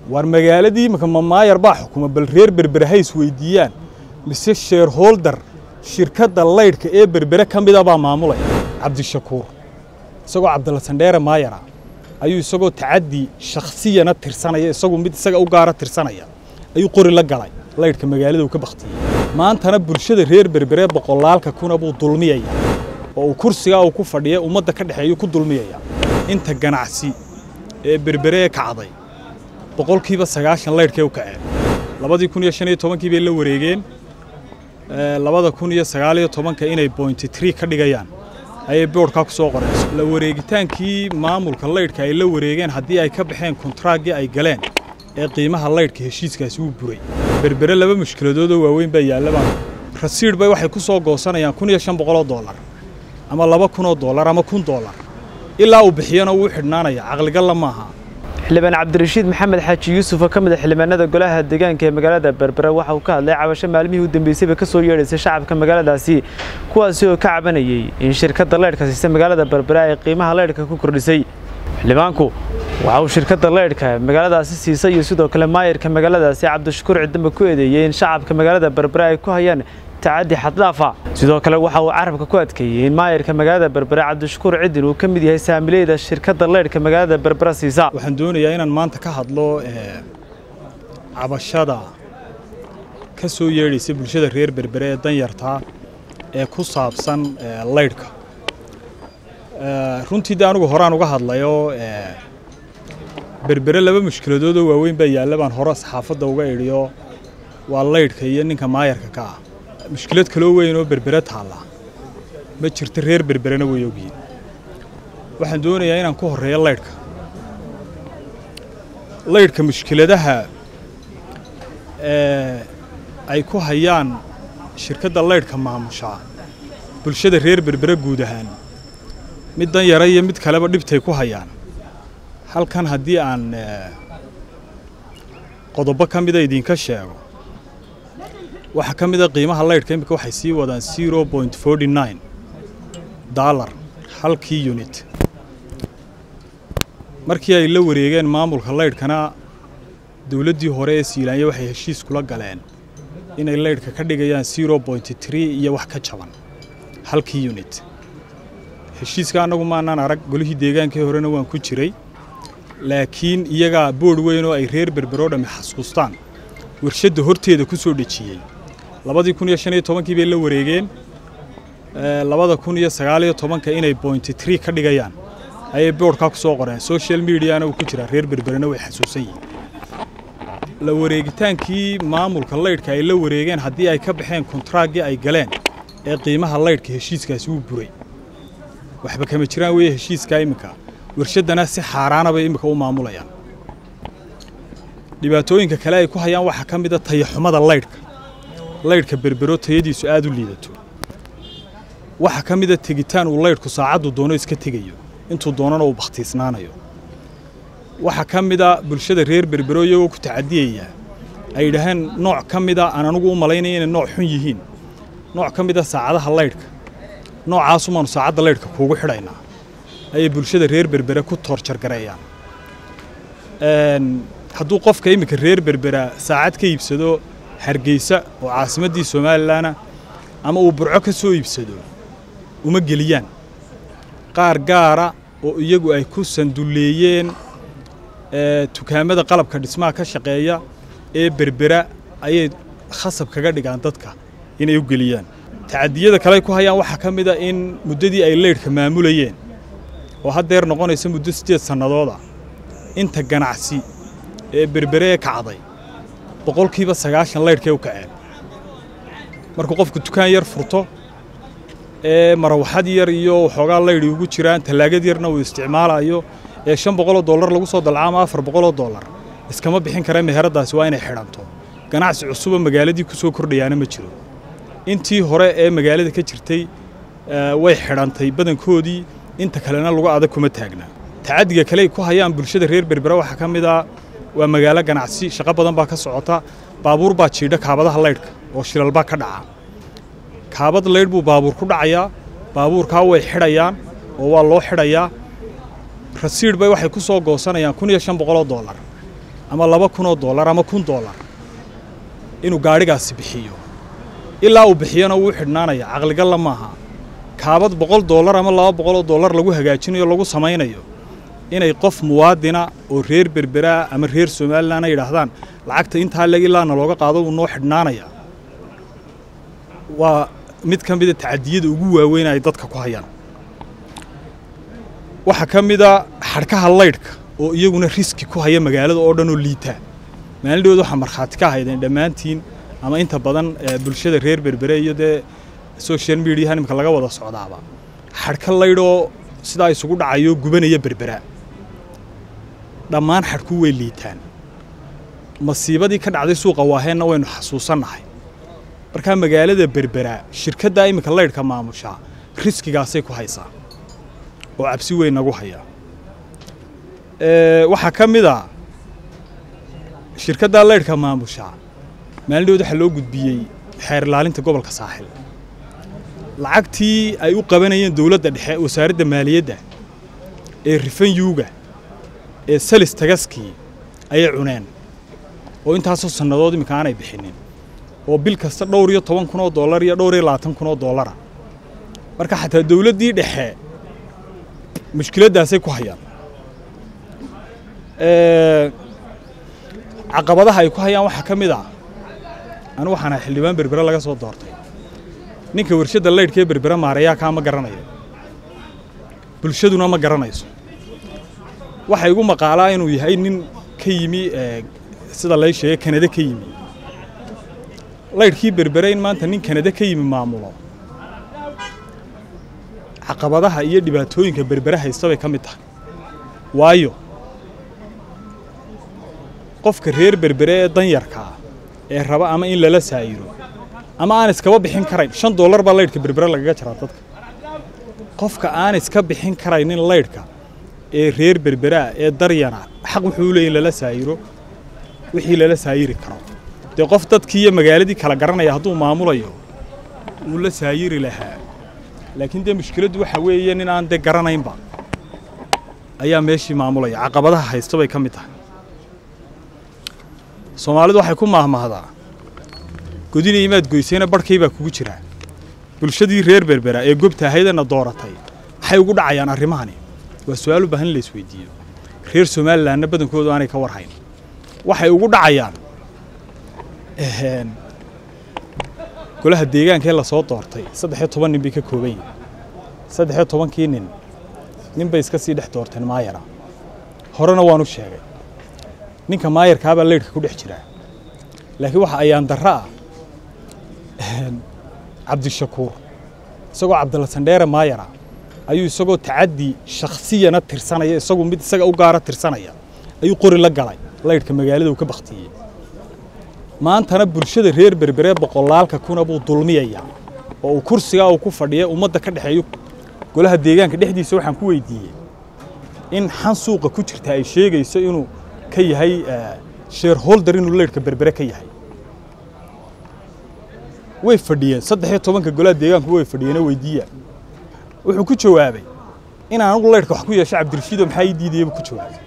war magaaladii imika mamaayar baa xukuma bal reer berbere ha isweydiiyaan mise sheerholder shirkadda laydhka ee berbere ka mida baa maamulaya cabdishakuur isagoo cabdalla sandheere maayara ayuu isagoo tacaddi shakhsiyana tirsanaya isagu mid isaga u gaara tirsanaya ayuu qori la galay laydhka magaalada uu ka baktiyey maantana bulshada reer berbere boqolaalka kuna buu dulmiyaya oo uu kursigaa uu ku fadhiya ummadda ka dhexeeyuu ku dulmiyaya inta ganacsi ee berbere ee kacday boqolkiiba sagaashan laydhkay u kaceen labadii kun iyo shan iyo tobankii bay la wareegeen labada kun iyo sagaal iyo tobanka inay bointy tree ka dhigayaan ayay boodhkaa ku soo qoreen la wareegitaankii maamulka laydhka ay la wareegeen haddii ay ka baxeen kontraaggii ay galeen ee qiimaha laydhka heshiiskaasi wuu buray berbere laba mushkiladoodoo waaweyn baa yaallabaan rasiidh bay waxay ku soo goosanayaan kun iyo shan boqoloo dollar ama laba kunoo dollar ama kun dollar ilaa uu bixiyana wuu xidhnaanaya caqligalla maaha xildhibaan cabdirashiid maxamed xaaji yuusuf oo ka mid a xildhibaanada golaha deegaanka ee magaalada berbere waxa uu ka hadlay cabasho maalmihii u dambeysayba ka soo yeedhaysay shacabka magaaladaasi kuwaasi oo ka cabanayey in shirkadda laydhka siisa magaalada berbere ay qiimaha laydhka ku kordhisay xildhibaanku waxa uu shirkadda laydhka magaaladaasi siisay iyo sidoo kale maayirka magaaladaasi cabdishakuur cidamba ku eedeeyey in shacabka magaalada berbere ay ku hayaan tacaddi xaddaafa sidoo kale waxa uu carabka ku adkeeyey in maayirka magaalada berbere cabdishakuur cidin uu ka mid yahay saamileyda shirkadda laydhka magaalada berbere siisa waxaan doonayaa inaan maanta ka hadlo cabashada ka soo yeedhaysa bulshada reer berbere ee danyartaa ee ku saabsan laydhka runtii de anigu horaan uga hadlayo berbere laba mushkiladoodoo waaweyn baa yaalla baan hore saxaafadda uga idhiyo waa laydhka iyo ninka maayarka ka ah mushkilad kaloo weyn oo berbere taalla ma jirto reer berberena way ogyihin waxaan doonayaa inaan ku horreeyo laydhka laydhka mushkiladaha ay ku hayaan shirkadda laydhka maamushaa bulshada reer berbere guud ahaan mid dan yara iyo mid kaleba dhibtay ku hayaan halkan haddii aan qodobo ka mida idinka sheego waxaa ka mid a qiimaha laydhka imika waxay sii wadaan zero point forty nine dollar halkii unit markii ay la wareegeen maamulka laydhkana dowladdii hore ee siilaanya waxay heshiis kula galeen inay laydhka ka dhigayaan zero point tree iyo wax ka jaban halkii unit heshiiska annagu maanaan arag golihii deegaankii horena waan ku jiray laakiin iyagaa boodh weyn oo ay reer berberoo dhammi xasuustaan warshadda horteeda ku soo dhejiyey labadii kun iyo shan iyo tobankii bay la wareegeen labada kun iyo sagaal iyo tobanka inay bointy tree ka dhigayaan ayay boodhkaa ku soo qoreen social mediana uu ku jiraa reer berberena way xasuusan yihiin la wareegitaankii maamulka laydhka ay la wareegeen haddii ay ka baxeen kontraaggii ay galeen ee qiimaha laydhka heshiiskaasi wuu buray waxba kama jiraan weeye heshiiskaa iminka warshaddana si xaaraana bay iminka u maamulayaan dhibaatooyinka kale ay ku hayaan waxaa ka mid a tayaxumada laydhka laydhka berbero tayadiisu aad u liidato waxaa ka mid a tegitaan uu laydhku saacaddu doono iska tegayo intuu doonana uu bakhtiisnaanayo waxaa ka mid a bulshada reer berbero iyagoo ku tacadiyaya ay yidhaaheen nooc ka mida aan anugu u malaynaya inay nooc xun yihiin nooc ka mid a saacadaha laydhka noocaasumaanu saacadda laydhka kuugu xidhaynaa ayay bulshada reer berbere ku toorjargareeyaan hadduu qofka iminka reer berbera saacad ka iibsado hargeysa oo caasimaddii somalilanna ama uu burco ka soo iibsado uma geliyaan qaar gaara oo iyagu ay ku sandulleeyeen dukaamada qalabka dhismaha ka shaqeeya ee berbera ayay khasab kaga dhigaan dadka inay u geliyaan tacadiyada kale ku hayaan waxaa ka mid a in muddadii ay laydhka maamulayeen oo haddeer noqonaysa muddo siddeed sannadooda inta ganacsi ee berbere ee kacday boqolkiiba sagaashan laydhkay u kaceen markuu qofku dukaan yar furto ee marawaxad yar iyo waxoogaa laydhi ugu jiraan tallaagad yarna uu isticmaalayo ee shan boqoloo dollar lagu soo dalca ama afar boqoloo dollar iskama bixin kara meheraddaasi waa inay xidhanto ganacsi cusuba magaaladii ku soo kordhayaana ma jiro intii hore ee magaalada ka jirtay way xidhantay badankoodii inta kalena lagu adag kuma taagna tacaddiga kale ay ku hayaan bulshada reer berbere waxaa ka mid a waa magaalo ganacsi shaqo badan baa ka socota baabuur baa jiidha kaabadaha laydhka oo shilalbaa ka dhaca kaabad laydh buu baabuur ku dhacayaa baabuurkaa way xidhayaan oo waa loo xidhayaa rasiidh bay waxay ku soo goosanayaan kun iyo shan boqoloo dollar ama laba kun oo dollar ama kun dollar inuu gaadhigaasi bixiyo ilaa uu bixiyona wuu xidhnaanaya caqligalla maaha kaabad boqol dollar ama laba boqol oo dollar lagu hagaajinayo lagu samaynayo inay qof muwaadina oo reer berberaa ama reer somalilan ay yidhaahdaan lacagta intaa leg ilaana looga qaado uu noo xidhnaanaya waa mid ka mida tacadiyada ugu waaweyn ay dadka ku hayaan waxaa ka mida xadhkaha laydhka oo iyaguna riski ku haya magaalada oo dhan oo liita maalindhooda waxaa markhaati ka haydeen dhammaantiin ama inta badan bulshada reer berbere iyo dee social mediaha nimka laga wada socdaaba xadhka laydhoo sidaa isugu dhacayo gubanaya berbera dhammaan xadhku way liitaan masiibadii ka dhacday suuqa waaheenna waynu xasuusannahay markaa magaalada berbera shirkaddaa iminka laydhka maamushaa riskigaasay ku haysaa oo cabsi weyn nagu haya waxaa ka mid a shirkaddaa laydhka maamushaa maalindhood waxaa loo gudbiyey xeer ilaalinta gobolka saaxil lacagtii ay u qabanayeen dowladda dhexe wasaaradda maaliyadda ee rifanyuuga ee salis tagaskii ayay cuneen oo intaasoo sannadood iminka aanay bixinin oo bil kasta dhowr iyo toban kun oo dollar iyo dhowr iyo labaatan kun oo dollara marka xataa dowladdii dhexe mushkiladdaasay ku hayaan caqabadaha ay ku hayaan waxaa ka mid ah anu waxaan ahay xildhibaan berbere laga soo doortay ninka warshadda laydhka ee berbere maareeyaa kaa ma garanayo bulshaduna ma garanayso waxaa igu maqaalaa inuu yahay nin ka yimi sida lay sheegay kanada ka yimi laydhkii berbere in maanta nin kanada ka yimi maamulo caqabadaha iyo dhibaatooyinka berbere haysta bay ka mid tahay waayo qofka reer berbere ee danyarka ah ee raba ama in lala saayiro ama aan iskaba bixin karayn shan dollar baa laydhka berbere lagaga jaraa dadka qofka aan iska bixin karaynin laydhka ee reer berberaa ee daryana xaq wuxuu leeyahy in lala saayiro wixii lala saayiri karo dee qof dadkii iyo magaaladii kala garanaya hadduu maamulayo wuu la saayiri lahaa laakiin dee mushkiladdu waxa weeye nin aan dee garanaynba ayaa meeshii maamulaya caqabadaha haysta bay ka mid tahay soomaalidu waxay ku maahmaahdaa godina imaad goysayna barhkay baa kugu jiraa bulshadii reer berbera ee gobta ahaydana dooratay maxay ugu dhacayaan arrimahani waa su-aal u baahan in la isweydiiyo reer somalilanna badankoodu aanay ka warhayn waxay ugu dhacayaan golaha deegaanka ee lasoo doortay saddexiyo toban nin bay ka kooban yihin saddexiyo tobankii nin nin bay iska sii dhex doorteen maayara horena waanu sheegay ninka maayarkaabaa laydhka ku dhex jiraa laakiin waxa ayaan darro ah cabdishakuur isagoo cabdalla sandheere maayara ayuu isagoo tacaddi shakhsiyana tirsanaya isagu mid isaga u gaara tirsanaya ayuu qori la galay laydhka magaalada uu ka baktiyey maantana bulshada reer berberee boqolaalka kuna buu dulmiyayaa oo uu kursigaa uu ku fadhiya ummadda ka dhexeeyo golaha deegaanka dhexdiisa waxaan ku weydiiyey in xan suuqa ku jirta ay sheegayso inuu ka yahay shareholder inuu laydhka berbere ka yahay way fadhiyeen saddexiyo tobanka golaha deegaanku way fadhiyeenoo weydiiya wuxuu ku jawaabay in anugu laydhka wax ku yeesho cabdirashiidoo maxaa ii diidaya buu ku jawaabay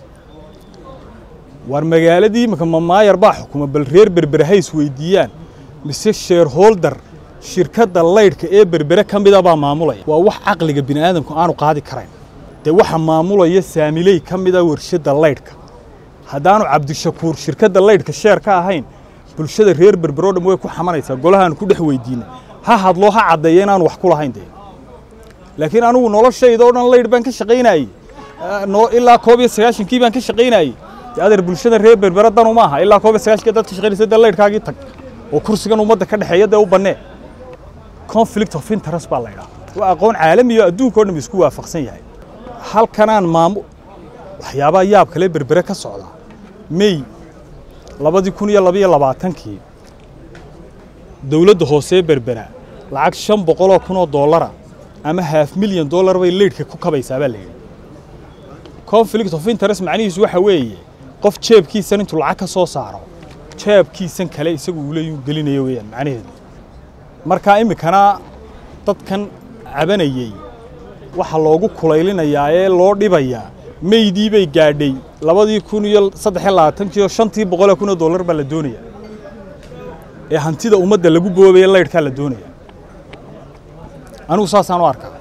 war magaaladii imika mamaayar baa xukuma bal reer berbere hays weydiiyaan mise shareholder shirkadda laydhka ee berbere ka mida baa maamulaya waa wax caqliga bini aadamku aanu qaadi karayn dee waxa maamulaya saamiley ka mida warshadda laydhka haddaanu cabdishakuur shirkadda laydhka sheer ka ahayn bulshada reer berberoo dham way ku xamanaysaa golahaanu ku dhex weydiina ha hadloo ha caddeeya inaanu wax ku lahayn dee laakiin anugu noloshayda oo dhan laydh baan ka shaqaynayey ilaa koob iyo sagaashankii baan ka shaqaynayey dee adeer bulshada reer berbere danu maaha ilaa koob iyo sagaashankii dad ka shaqaynaysa dee laydhkaagii tag oo kursigan ummadda ka dhexeeya dee u bannee conflict of interest baa la ydhaha waa aqoon caalamiyo adduunka o dham isku waafaqsan yahay halkanaan maamu waxyaabaha yaab kale berbere ka socda mey labadii kun iyo labaiyo labaatankii dowladda hoosee berbera lacag shan boqoloo kun oo dollara ama haaf milyan dollar bay leydhka ku kabaysaa baa layidhi conflict of interest macnihiisu waxa weeye qof jeebkiisan intuu lacag ka soo saaro jeebkiisan kale isagu uu leeyuu gelinayo weeyaan macnaheedu markaa iminkana dadkan cabanayey waxa loogu kulaylinayaa ee loo dhibayaa meydii bay gaadhay labadii kun iyo saddex iyo labaatankiiyo shantii boqol kun oo dollar baa la doonaya ee hantida ummadda lagu boobaya laydhkaa la doonaya anigu saasaan u arkaa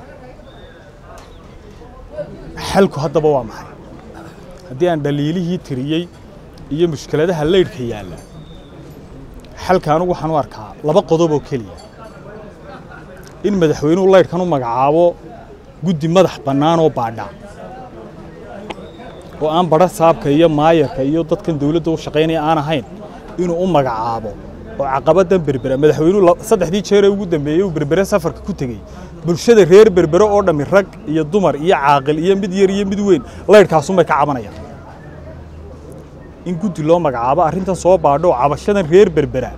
xalku haddaba waa maxay haddii aan dhaliilihii tiriyey iyo mushkiladaha laydhka yaalla xalka anigu waxaan u arkaa laba qodob oo keliya in madaxweynuhu laydhkan u magacaabo guddi madax bannaan oo baadha oo aan badha saabka iyo maayarka iyo dadkan dawladda u shaqaynaya aan ahayn inuu u magacaabo oo caqabaddan berbera madaxweynuhu saddexdii jeeree ugu dambeeyey uu berbere safarka ku tegey bulshada reer berbere oo dhammi rag iyo dumar iyo caaqil iyo mid yar iyo mid weyn laydhkaasunbay ka cabanayaan in guddi loo magacaabo arrintan soo baadho oo cabashadan reer berbera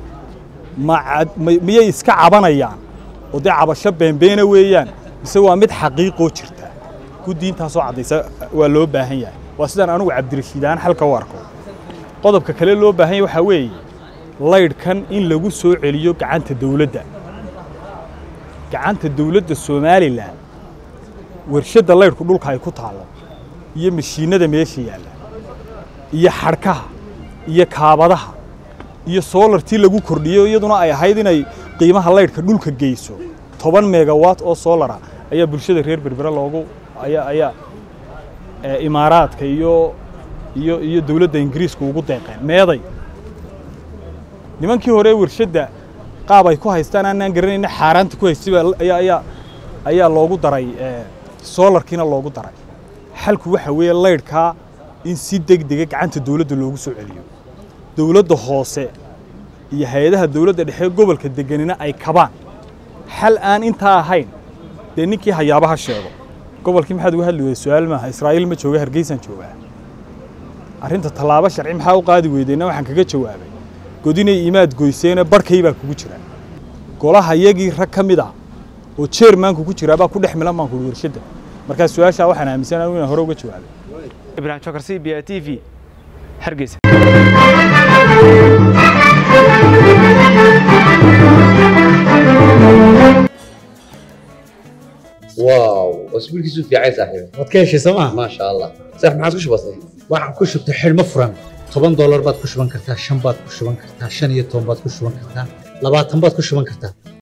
miyay iska cabanayaan oo dee cabasho beenbeena weeyaan mise waa mid xaqiiqoo jirta guddi intaasoo caddaysa waa loo baahan yahay waa sidaan anugu cabdirashiidaan xalka u arko qodobka kale loo baahan yahay waxaa weeye laydhkan in lagu soo celiyo gacanta dawladda gacanta dawladda somalilan warshadda laydhku dhulka ay ku taallo iyo mashiinnada meesha yaalla iyo xadhkaha iyo kaabadaha iyo soolartii lagu kordhiyo iyaduna ay ahayd inay qiimaha laydhka dhulka geyso toban megawatt oo soolara ayaa bulshada reer berbera loogu ayaa ayaa imaaraadka iyo iyo iyo dawladda ingiriiska ugu deeqeen meeday nimankii hore warshadda qaab ay ku haystaan aanaan garanayna xaaraanta ku haystay ayaa ayaa ayaa loogu daray soolarkiina loogu daray xalku waxa weeye laydhkaa in si degdega gacanta dawladda loogu soo celiyo dawladda hoose iyo hay-adaha dawladda dhexe gobolka deganina ay kabaan xal aan intaa ahayn dee ninkii hayaabaha sheego gobolkii maxaad uga hadli weyday su-aal maaha israa'iil ma jooga hargeysaan joogaa arrinta tallaabo sharci maxaa u qaadi weydeyna waxaan kaga jawaabay godinay imaad goyseene barhkay baa kugu jira golaha yagii rag ka mid ah oo jeermaanku ku jiraa baa ku dhex milan baan kuhi warshadda markaa su-aashaa waxaan aaminsan anigu inaan hore uga jawaabay ibrahim jokar c b a t v hargeysa واو اسبوع كيسو في عايز صاحبي waad ka heshay sooma ما شاء الله صح ما عاد كش بسيط waxaad ku shubtay xidhmo furan toban doolar baad ku shuban kartaa shan baad ku shuban kartaa shan iyo toban baad ku shuban kartaa labaatan baad ku shuban kartaa